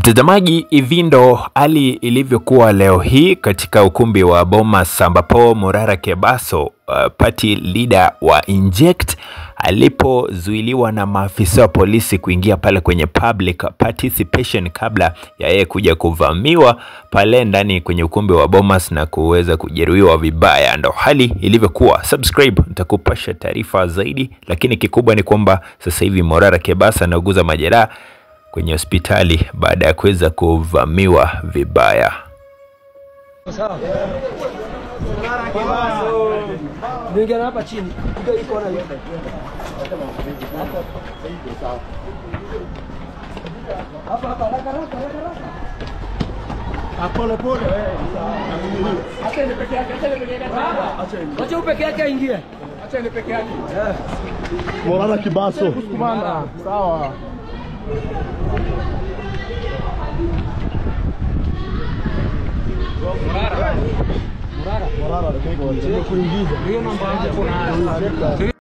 Mtazamaji, hivi ndo hali ilivyokuwa leo hii katika ukumbi wa Bomas ambapo Morara Kebaso uh, party leader wa Inject alipozuiliwa na maafisa wa polisi kuingia pale kwenye public participation kabla ya yeye kuja kuvamiwa pale ndani kwenye ukumbi wa Bomas na kuweza kujeruhiwa vibaya. Ndo hali ilivyokuwa. Subscribe, nitakupasha taarifa zaidi, lakini kikubwa ni kwamba sasa hivi Morara Kebaso anauguza majeraha kwenye hospitali baada ya kuweza kuvamiwa vibaya. Sawa. Niingia hapa chini. Piga hii kona hii. Hapa hapa haraka haraka haraka. Pole pole. Acha ni peke yake, acha ni peke yake. Acha peke yake aingie. Acha ni peke yake. Morara Kibaso. Kumanda. Sawa. Morara. Morara. Morara. Kuingiza. Hiyo namba yako na